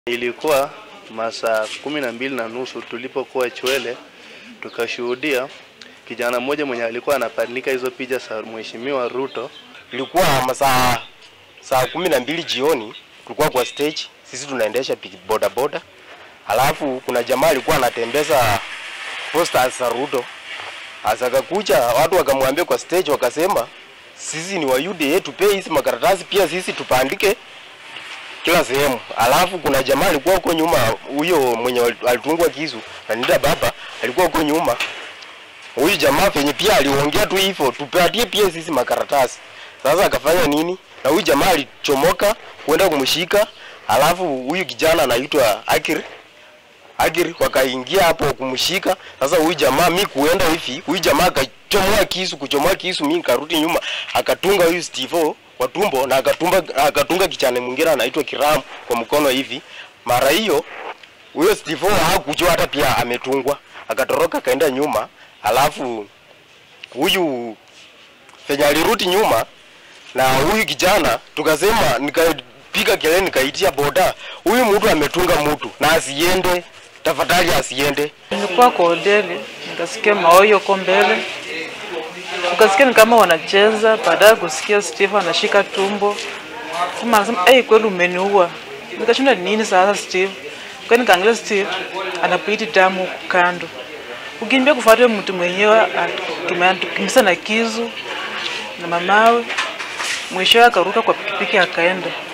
Ilikuwa masaa kumi na mbili na nusu tulipokuwa Chwele, tukashuhudia kijana mmoja mwenye alikuwa anapandika hizo picha za Mheshimiwa Ruto. Ilikuwa masaa saa kumi na mbili jioni, tulikuwa kwa stage, sisi tunaendesha piki boda boda, alafu kuna jamaa alikuwa anatembeza posters za Ruto. Asa akakuja watu wakamwambia kwa stage, wakasema sisi ni wa UDA, tupee hizi makaratasi pia sisi tupandike kila sehemu. Alafu kuna jamaa alikuwa huko nyuma, huyo mwenye alitungwa kisu anita baba alikuwa huko nyuma. Huyu jamaa penye pia aliongea tu hivyo, tupatie pia sisi makaratasi. Sasa akafanya nini? Na huyu jamaa alichomoka kwenda kumshika, alafu huyu kijana anaitwa Akiri Agiri wakaingia hapo kumshika. Sasa huyu jamaa mi kuenda hivi, huyu jamaa akachomoa kisu, kuchomoa kisu, mi nikarudi nyuma, akatunga huyu Steve kwa tumbo na akatumba akatunga kichane mwingine anaitwa Kiram kwa mkono hivi. Mara hiyo huyo Steve hakujua hata pia ametungwa, akatoroka akaenda nyuma, alafu huyu fenya alirudi nyuma na huyu kijana tukasema, nikapiga kelele, nikaitia boda, huyu mtu ametunga mtu na asiende tafadhali asiende. Nilikuwa kwa hoteli nikasikia maoyo ko mbele, ukasikia ni kama wanacheza. Baadaye kusikia Steve anashika tumbo, kama anasema hey, kweli umeniua. Nikashinda nini sasa Steve? Kwa nikaangalia Steve anapiti damu huku kando, ukimbia kufuata mtu mwenyewe kimisa na kizu na mamawe, mwishowe akaruka kwa pikipiki akaenda.